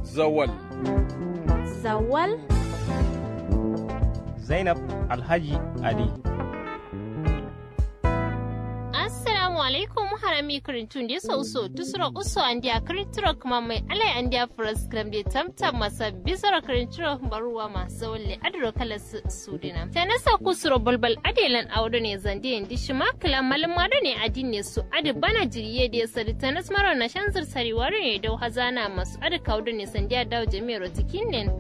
Zawal. Zawal? Zainab Alhaji Ali. Assalamu alaikum harami kirintun da so so tusura uso andia kirinturo kuma mai alai andia fras gram de tamtam masa bisara kirinturo baruwa ma zawalle adro kala sudina tanasa kusuro balbal adelan awdo ne zande indi shima kala malama da ne adinne su adi bana jiriye da sadi tanas maro na shanzar sariware ne da hazana masu adi kawdo ne sandiya dawo jami'ar tikin ne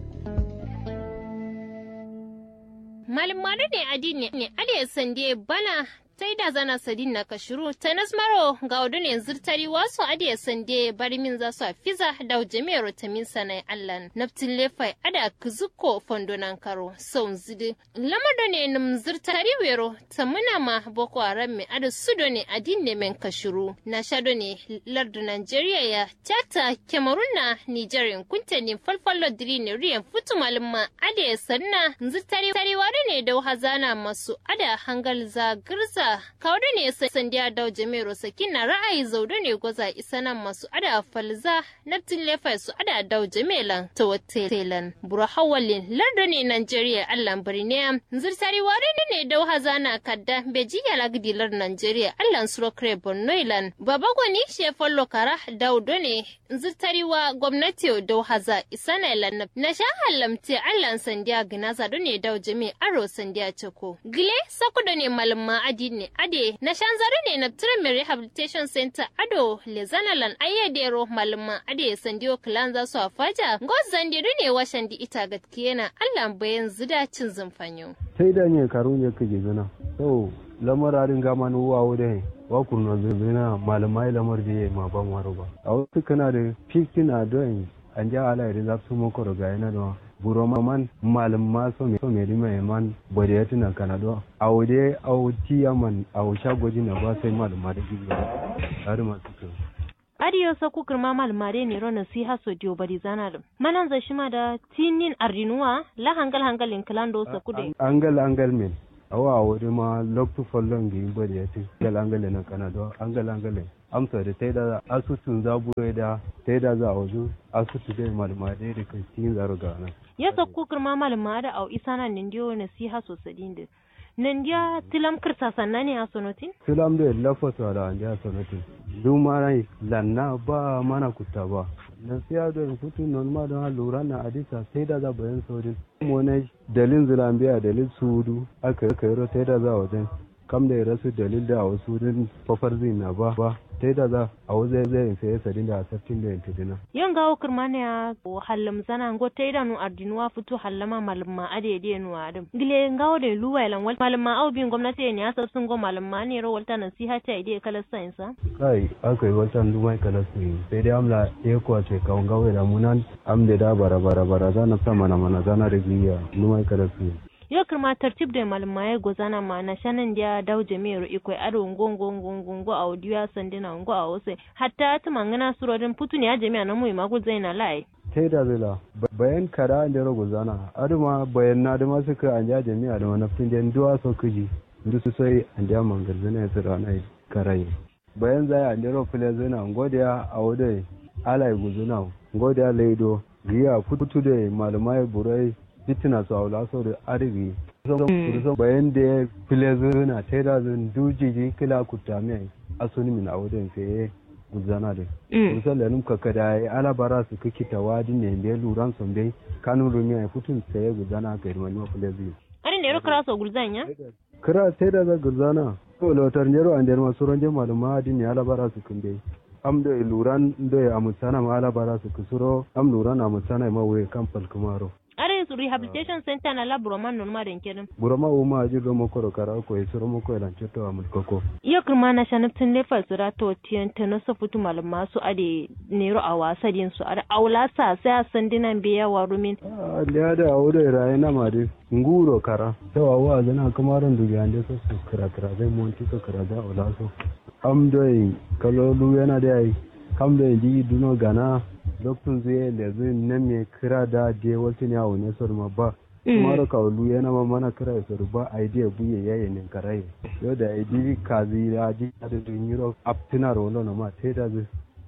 malama da ne adinne ne adi sande bana sai da zana sadin na kashiru ta nasmaro ga wadun yanzu tari wasu adiya sande bari min za su fiza da jami'ar tamin sanai allan naftin lefai ada kuzuko fondonan karo sau zidi lamar da ne nim zirtari wero ta muna ma boko haram mai ada su da ne adin ne men kashiru na shado ne lardu nigeria ya tata kemarun na nigeria kunta ne falfalo diri ne riyan fitu malumma ada ya sanna zirtari tariwa ne da hazana masu ada hangal zagirza kawo ne sandiya dau jami'ar sakin na ra'ayi zaudu ne gwaza isa nan masu ada falza naftin lefa su ada dau jami'lan ta watelan buru hawalin larda ne nigeria allan birniya zirtari wari ne dau hazana kadda beji ya lagdilar nigeria allan surokre bornoilan baba gwani shefan lokara daudo ne zirtari wa gwamnati dau haza isa na ilan na sha halamti allan sandiya ginaza do ne dau jami'a aro sandiya ceko gile sakuda ne malama adi ne ade na shanzare ne na Tremere Rehabilitation Center ado lezanalan ayyadero malama ade sandiyo kilan za su afaja gos zandiru ne washan di ita gatkiye na Allah bayan zida cin zumfanyo. sai da ne karun ya kaje zana so lamararin gama na uwa wuda wa kurno zana malamai lamar da ma ban waro ba a wasu kana da 15 a don an ja ala da za su mako da yana da buro man malam ma so me so me rima man bode ya tuna kana do awde awti yaman aw shagoji na ba sai malam ma da gizo har ma suka adiyo sa ku kirma malmare ne ro nasiha so dio bari zana dum manan za shima da tinin ardinuwa la hangal hangalin klando sa kude angal angal men awa awde ma loktu follon gi bode ya ti angal angal na kana do angal angal amsa da tai da asutun zabu da tai da za a wazu asutu dai malmare da kai tin zaro ga nan ya sakko kirma malama da au isana nindiyo nasiha so sadinde nindiya tilam kirsa sanna ne asonotin tilam da lafasa da anja asonotin duma rai lanna ba mana kutta ba nasiha da kutu non ma don lura na adisa sai da za bayan sojin mone dalin zilambiya dalil sudu aka yi sai da za wajen kam da ya rasu dalil da a wasu din fafar na ba ba ta da za a wajen zai sai sadin da asaftin da yanke dina. Yan gawo kirmani ya hallam zana ngo ta idanu ardinuwa fito hallama malama ade de nu adam. Gile gawo da luwa ilan wal malama au bin gwamnati ne ya sun go malama ne ro walta nasiha ta ide kala sainsa. Kai aka yi wata dumai kala su sai dai amla ya kuwa ce kawun gawo da munan am da da bara bara bara zana sa mana mana zana da giya dumai kala su. yo kirma tartib da malmaye gozana ma na shanan dia daw jami'ar ikoi ado ngongo ngongo ngo audio ya sandina ngo awose hatta ta mangana surodin putuni ya jami'a na mu ma zaina lai sai da zila bayan kara da rogo zana aduma bayan na aduma suka an ja jami'a da manafin da duwa so kuji ndu su sai an ja mangar zana ya tsira na karai bayan zai an jero fule zana ngodiya a wode alai guzuna ngodiya leido riya putu da malumai burai fitina su aula sau da arziki kusan bayan da ya file zuna ta da zun dujiji kila kuta mai asuni min a wajen fiye guzana da kusan da numka kada ya alabara su kake tawadi ne da luran sun dai kanun rumi a futun saye guzana ga irmani wa file zuwa. Ani da yaro kira so gulzan ya? Kira sai da za gulzana. To lautar jero an da yarma suran jama da mahadin ya alabara su kun dai. am da luran da ya amutsana ma alabara su kusuro am luran amutsana ma wuye kan falkumaro. are su rehabilitation center na la buroma non ma den kenan buroma uma aji romo koro kara ko e romo ko elan cheto amul koko iyo kirma na shanap tun le fasura to tiyan tano so futu malama su ade nero a wasa din su ada aula sa sai a sandinan biya wa rumin da da aure raye na ma de nguro kara to wa zana kamaran dubi ande so su kara kara zai monti ko kara da aula so am doi kalolu yana da ai kam da ji duno gana doktun zai da zai nan me kira da je wata ne a wani sor ma ba kuma da kaulu yana ma mana kira ya sor ba a idea buye yayi ne karai yau da idi kazi da ji da dun yiro aptina rolo na ma te da zai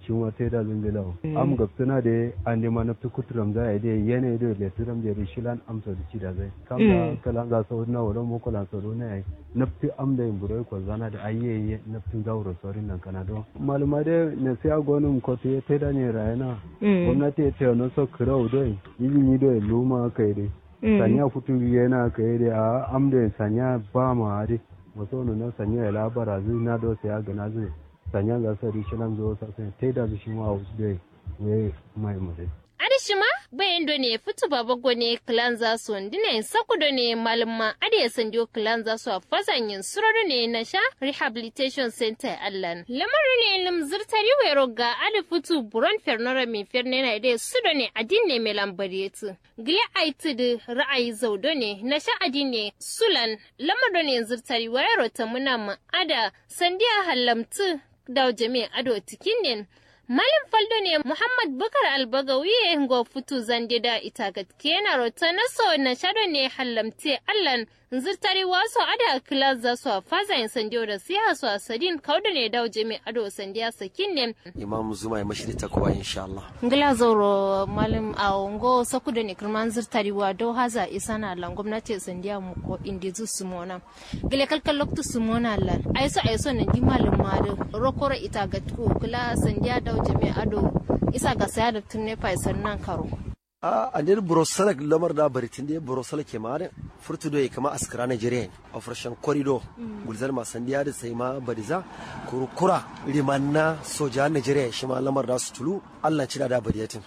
shi ma tai da zingila am gapsuna da an ma naftu kuturam za a yi yana da le turam da shilan amsa da ci da zai kam da kalan za su na wurin mu kula su ne ai naftu am da burai ko zana da ayye naftu gauro sorin nan kana do maluma da ne sai agonum ko te tai da ne rayana gwamnati ta no so kiro do yi ni do luma kai dai sanya kutu yana kai dai a am da sanya ba ma dai wato na sanya ya labara zai na do sai ga na zai sanya ga sari shi nan zo sai tai da shi ma wasu dai we mai mu dai Adishima bayan do ne fitu babago ne clan za su ndine sakudo ne malama ade sanjo clan za su a fasanyin sururu ne na sha rehabilitation center allan lamarin ne lim zirtari wero ga ade fitu buron fernora mi ferne na ide sudo ne adin ne me lambariyatu gile aiti da ra'ayi zaudo ne na sha adin ne sulan lamarin ne zirtari wero ta muna ma ada sandiya hallamtu da jami'a ado tikin ne Malam Faldo ne Muhammad Bukar Albagawi ya go futu zande da ita gatkena rota na so na shado ne hallamte Allan zirtari wasu ada kilas za su a faza yin sandiyo da siya su a sadin kauda ne dawo jami ado sandiya sakin ne. Imam Zuma ya mashi ta kuwa insha Allah. Ngila zauro malam a ngo saku da ne kirman zirtari wa do haza isa na lan gwamnati sandiya mu ko indizu sumona. Gile kalkal loktu sumona lan. Aiso aiso na di malam ma da rokoro ita gatku kila sandiya dawo jami ado isa ga saya da tunne fa sannan karo. a andir brosala lamar da baritin da brosala ke ma furtu do kama askara Nigeria operation corridor gulzar ma sandiya da sai ma badiza kurukura limanna soja Nigeria shi ma lamar da su tulu Allah ci da badiyatin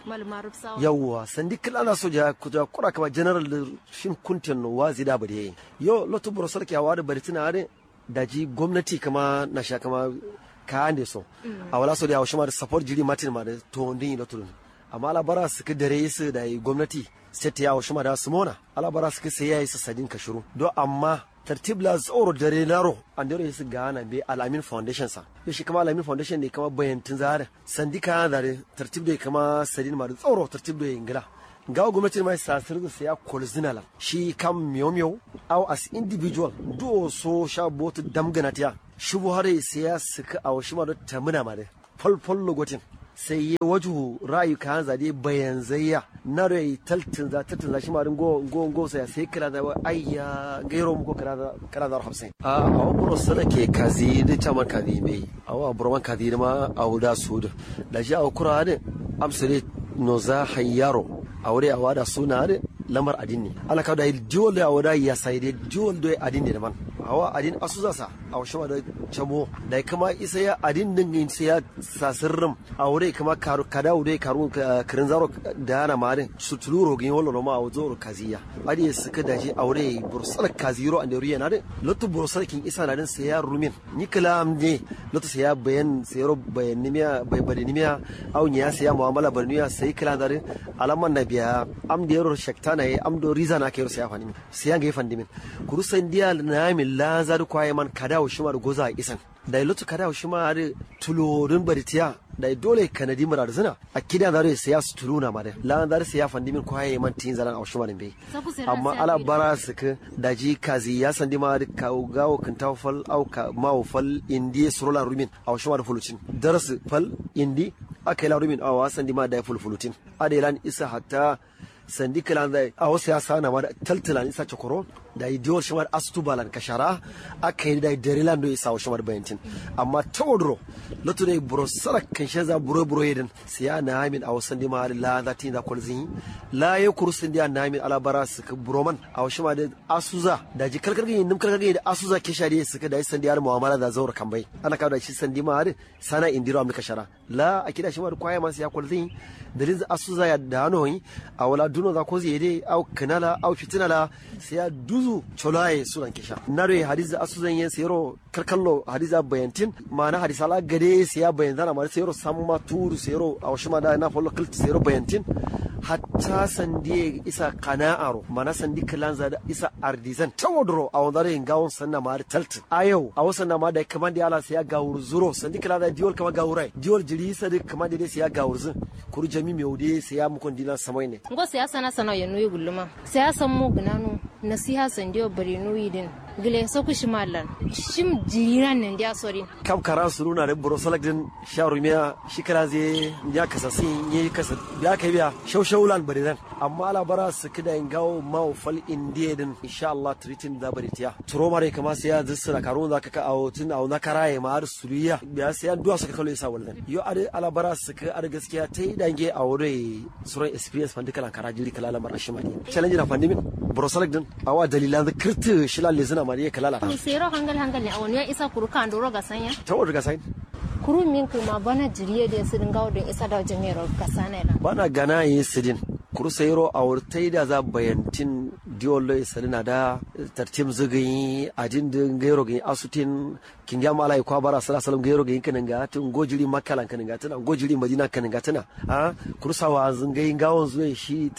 yawwa sandi kila na soja kuja kura kama general shin kuntin wazi da badiyayi yo lotu brosala ke hawa da baritin da daji gwamnati kama na sha kama kayan da so a wala so da yawa shi ma da support jiri matin ma da to ndin lotu amma alabara suka dare su da gwamnati sai ta yawo shima da su mona alabara suka sai yayi su sadin ka shiru do amma tartib la tsoro dare naro an dare su gana be alamin foundation sa be shi kama alamin foundation ne kama bayantin zare sandika da tartib da kama sadin ma da tsoro tartib da ingila gawa gwamnati mai sasir da saya kolzinala shi kam miyo miyo au as individual do so sha botu damgana tiya shubu hare saya suka awo shima da tamuna ma da falfal logotin sai ya waju rayu kan zade bayan zayya na rai taltin za taltin za shi ma go go go sai sai kira da ayya gairo mu ko kira da kira da hamsin a awa buro sana ke kazi da chaman kazi mai awa buro man kazi ma awuda sud da shi awa kura da amsare no za hayyaro awure awada suna da lamar adin ne ala ka da diwol da awada ya sai da diwol da adin ne da man awa adin asuza sa awa shama da chamo da kama isa ya adin din sai ya sasirrim awure kama karu kada wude karu kirin zaro da na marin su tuluro gin wala ma awu zoro kaziya adi suka da shi awure bursal kaziro ande riya na de lotu bursal kin isa na din sai ya rumin ni kalam ne lotu sai ya bayan sai ro bayan nimiya bai bari nimiya aw nya sai ya muamala barniya sai kala da alaman nabiya am da yaro shaktana yi am do riza na kai sai ya fani sai ya ga fandimin kuru sai ndiya na min la zar kwaye man kada wa shimar goza isan da lotu kada wa shimar tulorin baritiya da dole kanadi mara da zina a kidan zare sai ya su tuluna ma da lan zare sai ya fandi min kwaye man tin zaran a shumarin bai amma ala bara su ka da ji kazi ya sandi ma da ka gawo kan ta fal au ka ma fal indi surula rumin a shumar fulucin darasu fal indi aka yi la rumin a wasan di ma da fulfulutin adelan isa hatta sandi kilan zai a wasu ya sana ma da taltalan isa cokoro da yi diwar shamar astubalan kashara aka yi da yi darilan do isa wa shamar bayantin amma ta wadro lotu ne buro sara kan shi za buro buro yedin siya na hamin a wasan di ma la za ta yi da kwalzin la ya kuru sun diya na hamin alabara su ka buro man a wasu ma da asuza da ji kalkar gani nim kalkar gani da asuza ke shari su ka da yi sandi har mu'amala da zaura kan bai ana kawo da shi sandi ma har sana indiro amurka shara la a kida shi ma da kwaya masu ya kwalzin dalin asuza ya da hanoyi a wala duno za ko zai dai au kanala au fitinala sai ya duzu cholaye sunan kisha nare hadiza asuzan yen sayro karkallo hadiza bayantin mana hadisa la gade sai ya bayan zana mara sayro samma turu sayro a washima da na follow kilt sayro bayantin hatta sandi isa kana'aro mana sandi kalanza da isa ardizan tawadro a wandare gawon sanna ma da talt a yau a wasan na ma da kaman da ala sai ya gawur zuro sandi kalanza diol kama gawurai diol jiri sa da kaman da sai ya gawur zin kuru jami mai wude sai ya mukon dilan samai ne ngo siyasa na sana ya nuyi guluma siyasa mu gunanu nasiha sandiyo bari nuyi din gile so ku shimalan shim jiran ne dia sori kam kara su nuna da burosalak din sharumiya shi kara zai ya kasa sin yi kasa ya kai biya shaushaulan bari dan amma labara su kida in gawo mau fal indiya din insha Allah tritin da bari tiya turo mare kama sai ya zissa karun zaka ka awo tun awo na karaye ma har suriya biya sai ya duwa suka kallo yasa wallan yo are alabara su ka ar gaskiya tai dange a wuri suran experience fandi kala kara jiri kala lamar ashimani challenge na fandi min burosalak din awa dalilan da kirti shilal le zina mariya kala ni sero hangal hangal ne awon ya isa kuru kan doro ga sanya ta wadda ga sai kuru min kuma bana jiriye da su dinga wadda isa da jami'ar kasa ne la bana gana yi sidin kuru sayro a wurtai da za bayantin diolo isalina da tartim zugayi adin din gairo gayi asutin kinga mala ikwa bara sala salam gairo gayi kanin ga tun gojiri makalan kanin ga tana gojiri madina kanin ga tana a kuru sawa zungayi gawon zuwa shi